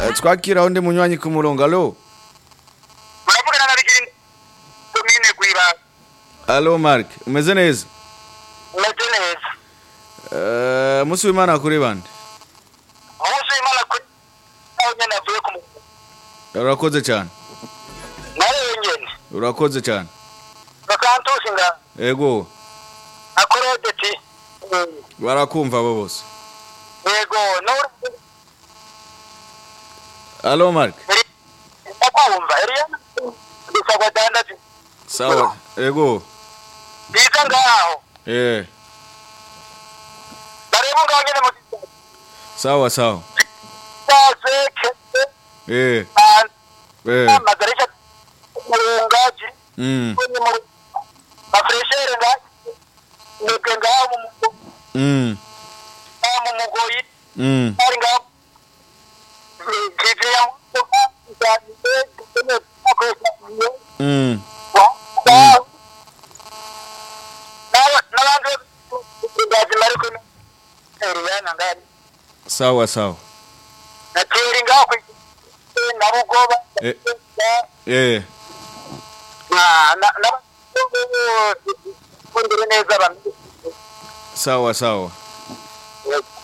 Eh, twakira undi munywanyi ku murongo alo muravugana na bigiri komine gwiba alo mark umeze neza meze neza Eh, musi w'imana kuri bande umunsi w'imana kuri aho nyene avuye ku mugabo urakoze cyane narewe nyene urakoze cyane bakantusi nga ego akorodeti barakumva abo bose yego n'uri alo mark ndakumva eriyana dusabwa dandazi sawa ego biza ngaho eh bareba ngaho nyene mu sawa sawa gitase kese eh eh amagarisha murungaji mm bafreshere ngaho mwebwe ngaho mu mugo- mm ngaho mu mugoyi mm ari ngaho kivi ya mugoga izaniye dukeneye kubakoresha iyo mm n'abandi bazima ariko eriyana ngari sawa sawa nateri ngaho ku na bugoba Eh. eh kundire neza abantu sawa sawa Yego.